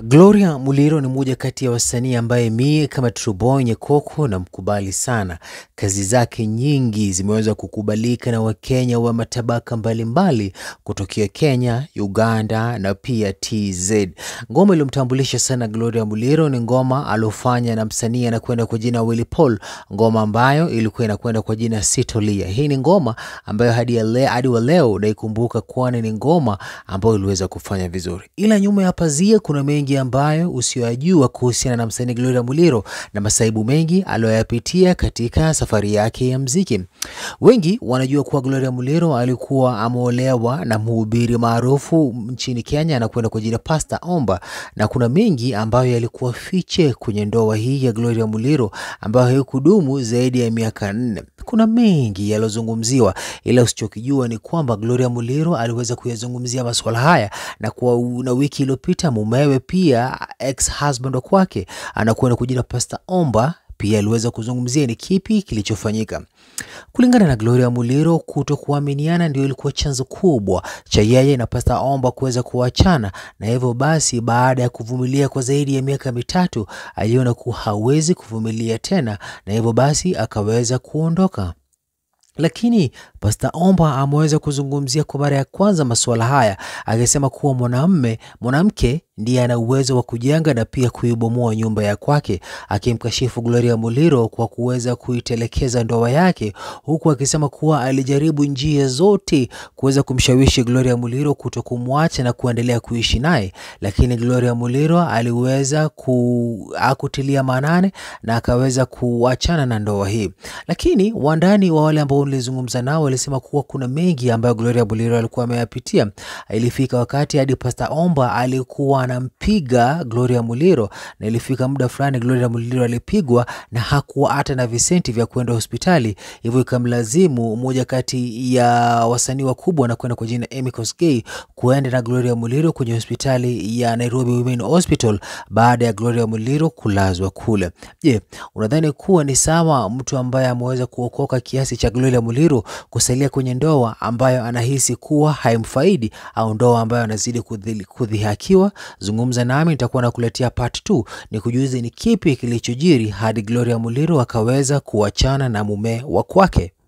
Gloria Muliro ni mmoja kati ya wasanii ambaye mie kama Truboy Nyekoko na mkubali sana. Kazi zake nyingi zimeweza kukubalika na Wakenya wa matabaka mbalimbali kutokea Kenya, Uganda na pia TZ. Ngoma iliyomtambulisha sana Gloria Muliro ni ngoma aliofanya na msanii anakwenda kwa jina Willy Paul, ngoma ambayo ilikuwa inakwenda kwa jina Sitolia. Hii ni ngoma ambayo hadi, ya le, hadi wa leo naikumbuka, kwani ni ngoma ambayo iliweza kufanya vizuri, ila nyuma ya pazia kuna mengi ambayo usiyoyajua kuhusiana na msanii Gloria Muliro na masaibu mengi aliyoyapitia katika safari yake ya mziki. Wengi wanajua kuwa Gloria Muliro alikuwa ameolewa na mhubiri maarufu nchini Kenya na kwenda kwa jina Pastor Omba, na kuna mengi ambayo yalikuwa fiche kwenye ndoa hii ya Gloria Muliro ambayo haikudumu zaidi ya miaka nne. Kuna mengi yaliyozungumziwa, ila usichokijua ni kwamba Gloria Muliro aliweza kuyazungumzia masuala haya na kwa na wiki iliyopita mumewe pia ex husband wa kwake anakwenda kujina Pastor Omba pia aliweza kuzungumzia ni kipi kilichofanyika. Kulingana na Gloria Muliro, kuto kuaminiana ndio ilikuwa chanzo kubwa cha yeye na Pastor Omba kuweza kuachana, na hivyo basi, baada ya kuvumilia kwa zaidi ya miaka mitatu, aliona kuwa hawezi kuvumilia tena, na hivyo basi akaweza kuondoka. Lakini Pastor Omba ameweza kuzungumzia kwa mara ya kwanza masuala haya akisema kuwa mwanamume mwanamke ndiye ana uwezo wa kujenga na pia kuibomoa nyumba ya kwake, akimkashifu Gloria Muliro kwa kuweza kuitelekeza ndoa yake, huku akisema kuwa alijaribu njia zote kuweza kumshawishi Gloria Muliro kuto kumwacha na kuendelea kuishi naye, lakini Gloria Muliro aliweza ku, akutilia maanane na akaweza kuachana na ndoa hii. Lakini wandani wa wale ambao nilizungumza nao walisema kuwa kuna mengi ambayo Gloria Muliro alikuwa ameyapitia. Ilifika wakati hadi Pastor Omba alikuwa anampiga Gloria Muliro, na ilifika muda fulani Gloria Muliro alipigwa na hakuwa hata na visenti vya kwenda hospitali, hivyo ikamlazimu mmoja kati ya wasanii wakubwa na kwenda kwa jina Emmy Kosgei kuenda na Gloria Muliro kwenye hospitali ya Nairobi Women Hospital baada ya Gloria Muliro kulazwa kule. Je, unadhani kuwa ni sawa mtu ambaye ameweza kuokoka kiasi cha Gloria Muliro kusalia kwenye ndoa ambayo anahisi kuwa haimfaidi au ndoa ambayo anazidi kudhihakiwa? Zungumza nami, nitakuwa nakuletea part 2 ni kujuze ni kipi kilichojiri hadi Gloria Muliro akaweza kuachana na mume wa kwake.